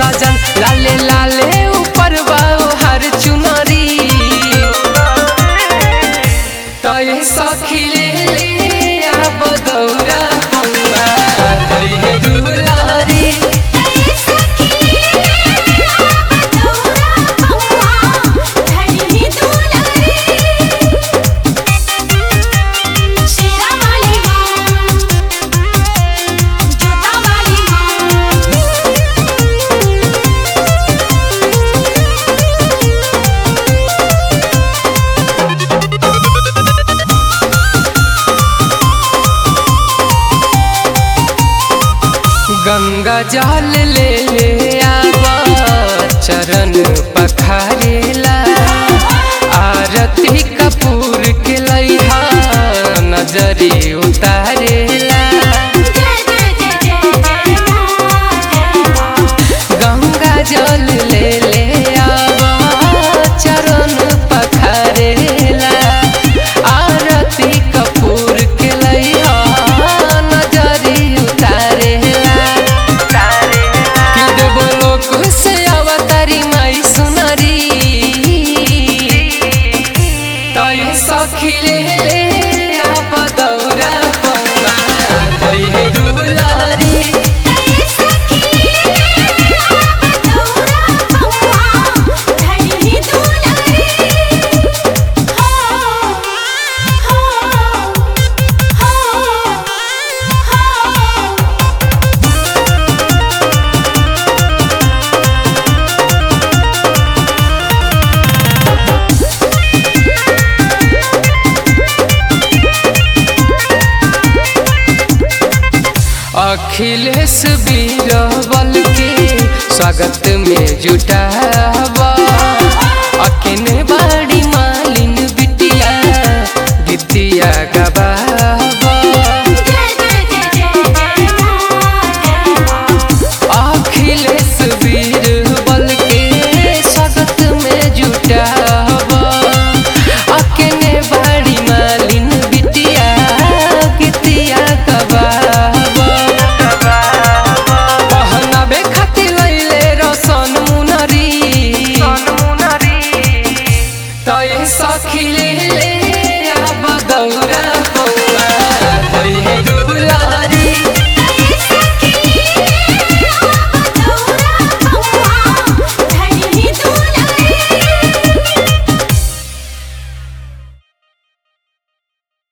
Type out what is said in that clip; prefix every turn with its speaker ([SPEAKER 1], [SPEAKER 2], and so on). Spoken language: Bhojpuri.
[SPEAKER 1] सजन लाले लाले ऊपर बाओ हर चुनरी तय सखी ले ले अब दौरा पौआ तय दुलारी गंगा जल ले ले आवा चरण पखारेला आरती कपूर के लैहा नजरी उतारेला गंगा जल ले ले आवा चरण पखारेला आरती कपूर के लैहा नजरी उतारेला कि देवो लोक से अवतारी माई सुनरी तय सखी ले ले आप दौरा पौआ तय दुलारी अखिलेश बीरबल के स्वागत में जुटावा अकिन बाड़ी मालिन बिटिया गीतिया गबा